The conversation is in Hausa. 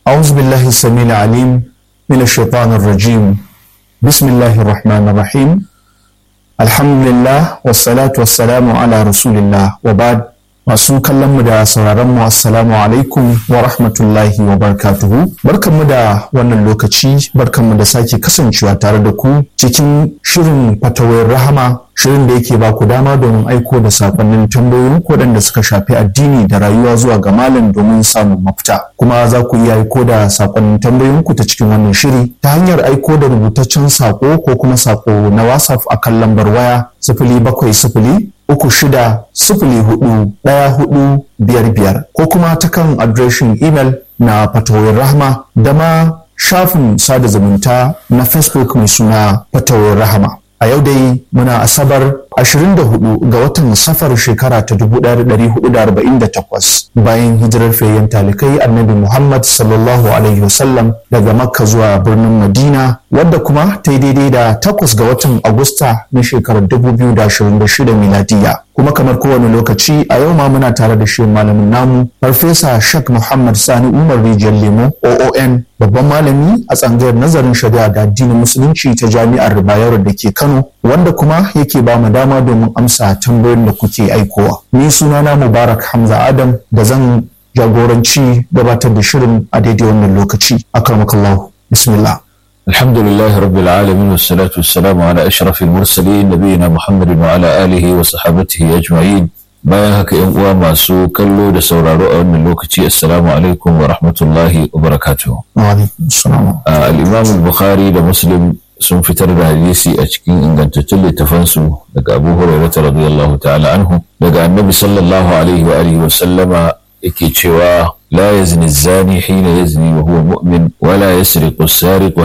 أعوذ بالله السميع العليم من الشيطان الرجيم بسم الله الرحمن الرحيم الحمد لله والصلاة والسلام على رسول الله وبعد masu kallon mu da sauraron mu assalamu alaikum wa rahmatullahi wa barakatuhu barkanmu da wannan lokaci barkanmu da sake kasancewa tare da ku cikin shirin fatawar rahama shirin da yake ba ku dama domin aiko da sakonnin tambayoyin waɗanda suka shafi addini da rayuwa zuwa ga malam domin samun mafita kuma za ku iya aiko da sakonnin tambayoyin ku ta cikin wannan shiri ta hanyar aiko da rubutaccen sako ko kuma sako na whatsapp akan lambar waya sifili bakwai sifili uku shida sifili hudu ɗaya hudu biyar biyar ko kuma ta kan adireshin imel na fatawoyin rahama da ma shafin sada zumunta na facebook mai suna fatawoyin rahama a yau dai muna asabar 24 ga watan safar shekara ta 1448 bayan hijirar fayyan talikai annabi muhammad sallallahu alaihi wasallam daga makka zuwa birnin madina wadda kuma ta yi daidai da takwas ga watan agusta na shekarar 2026 miladiya kuma kamar kowane lokaci a yau ma muna tare da shi malamin namu farfesa shak muhammad sani umar rijiyar lemo oon babban malami a tsangayar nazarin shari'a da addinin musulunci ta jami'ar bayero da ke kano wanda kuma yake ba mu dama domin amsa tambayoyin da kuke aikowa ni sunana mubarak hamza adam da zan jagoranci gabatar da shirin a daidai wannan lokaci akramakallahu bismillah الحمد لله رب العالمين والصلاة والسلام على أشرف المرسلين نبينا محمد وعلى آله وصحابته أجمعين bayan haka yan uwa masu kallo da sauraro a wannan lokaci assalamu alaikum wa rahmatullahi wa barakatuh al-imam al-bukhari da muslim sun fitar da hadisi a cikin ingantattun littafansu daga abu hurairah radiyallahu ta'ala anhu daga annabi sallallahu alaihi wa alihi wa sallama yake cewa لا يزني الزاني حين يزني وهو مؤمن ولا يسرق السارق